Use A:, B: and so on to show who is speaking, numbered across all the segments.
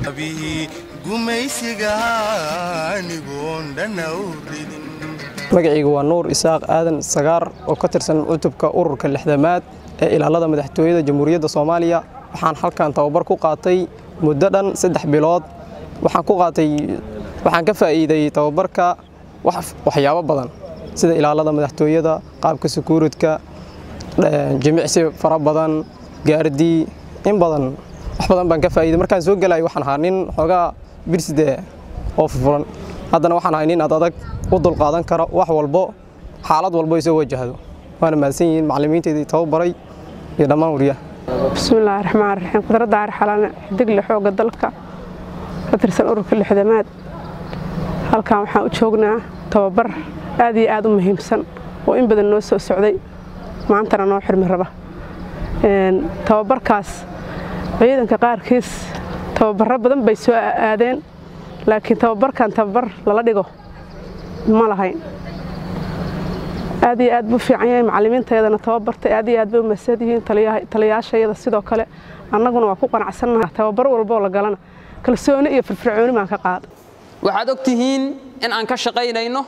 A: bihii gumaysiga anigoon dhanna u ridin
B: magacayga waa nuur isaaq aadan sagaar oo ka tirsan cutubka ururka lixdamaad ee ilaalada madaxtooyada jamhuuriyadda soomaaliya waxaan halkan tababar ku qaatay muddo dhan saddex bilood waxaan ku qaatay waxaan ka faa'iiday tababarka waxyaabo badan sida ilaalada madaxtooyada qaabka sekuuridka jimicsi fara badan gaardii in badan wax badan baan ka faa'iiday markaan soo gelayo waxaan ahaa nin xoogaa birside oo furfuran haddana waxaan ahay nin ad adag u dulqaadan kara wax walbo xaalad walbo isoo wajahdo waana mahadsan yihiin macallimiintaydii tababaray iyo dhammaan wariyaha
C: bismillaahi raxmaan raxiim khudradda arxalane xidigle xoogga dalka ka tirsan ururka lixdamaad halkan waxaan u joognaa tababar aad iyo aad u muhiimsan oo in badan noo soo socday maantana noo xirmi raba tababarkaas ciidanka qaarkiis tababarro badan bay soo aadeen laakiin tababarkan tababar lala dhigo ma lahayn aad iyo aad buu fiican yahay macallimiintayadana tababartay aad iyo aad bay u mahadsan yihiin taliyaashayada sidoo kale annaguna waa ku qanacsannaha tababar walboo la galana kalsooni iyo firfircooni baan ka qaada
D: waxaad og tihiin in aan ka shaqaynayno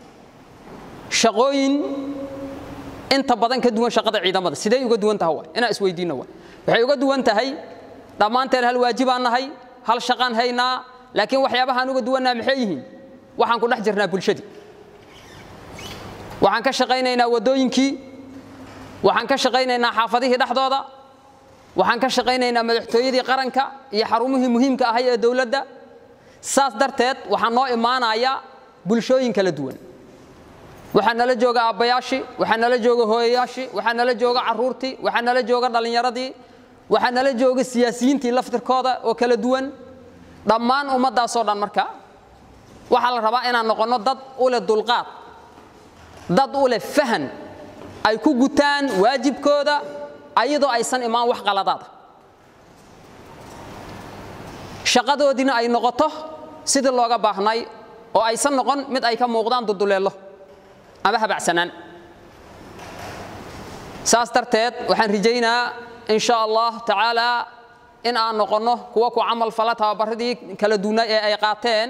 D: shaqooyin inta badan ka duwan shaqada ciidamada sidee uga duwan tahay inaan isweydiinno wa waxay uga duwan tahay dhammaanteen hal waajibaan nahay hal shaqaan haynaa laakiin waxyaabahaan uga duwannaa maxay yihiin waxaan ku dhex jirnaa bulshadii waxaan ka shaqaynaynaa waddooyinkii waxaan ka shaqaynaynaa xaafadihii dhexdooda waxaan ka shaqaynaynaa madaxtooyadii qaranka iyo xarumihii muhiimka ahay ee dowladda saas darteed waxaa noo imaanaya bulshooyin kala duwan waxaa nala jooga aabbayaashii waxaa nala jooga hooyayaashii waxaa nala jooga carruurtii waxaa nala jooga dhallinyaradii waxaa nala jooga siyaasiyiintii laftirkooda oo kala duwan dhammaan ummaddaasoo dhan marka waxaa la rabaa inaan noqonno dad u leh dulqaad dad u leh fahan ay ku gutaan waajibkooda ayadoo aysan imaan wax qaladaada shaqadoodiina ay noqoto sidii looga baahnay oo aysan noqon mid ay ka muuqdaan duduleello ama habacsanaan saas darteed waxaan rijaynaa in sha allah tacaala in aan noqonno kuwa ku camal fala tababaradii kala duwnay ee ay qaateen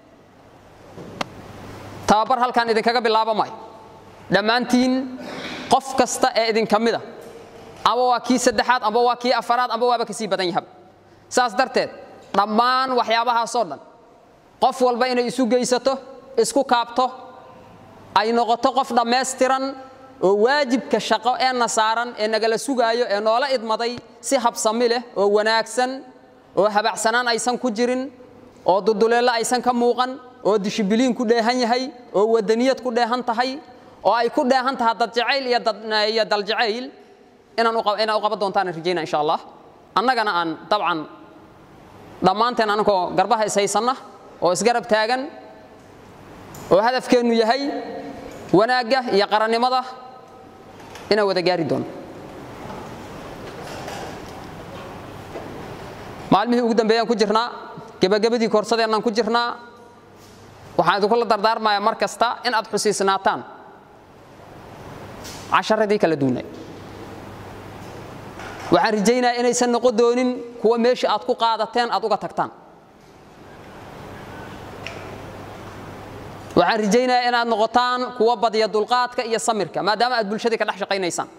D: tababar halkan idinkaga bilaaba maayo dhammaantiin qof kasta ee idinka mida ama waa kii saddexaad amba waa kii afaraad amba waaba kasii badan yahaba saas darteed dhammaan waxyaabahaasoo dhan qof walba inay isu geysato isku kaabto ay noqoto qof dhammaystiran oo waajibka shaqo ee na saaran ee nagala sugaayo ee noola idmaday si habsami leh oo wanaagsan oo habacsanaan aysan ku jirin oo duduleello aysan ka muuqan oo dishibiliin ku dheehan yahay oo wadaniyad ku dheehan tahay oo ay ku dheehan tahay dad jacayl iyo dal jacayl inaan u qaban doontaan rajayna insha allah annagana aan dabcan dhammaanteen anagoo garbaha ishaysanna oo isgarab taagan oo hadafkeennu yahay wanaagga iyo qarannimada inaan wada gaari doono maalmihii ugu dambeeyaan ku jirnaa gebagabadii koorsadeenaan ku jirnaa waxaan idinkula dardaarmayaa mar kasta in aad xusiisnaataan casharadii kala duunay waxaan rajaynayaa inaysan noqon doonin kuwa meeshii aad ku qaadateen aad uga tagtaan waxaan rajaynayaa inaad noqotaan kuwa badya dulqaadka iyo samirka maadaama aad bulshadii ka dhex shaqaynaysaan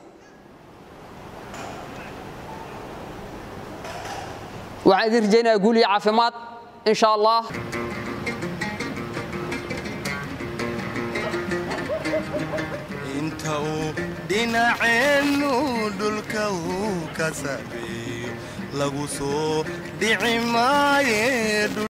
D: waxaan idin rajaynayaa guul iyo caafimaad in sha allah
A: inta uu dhinaceennu dhulka uu ka sabeeyo lagu soo dhici maaye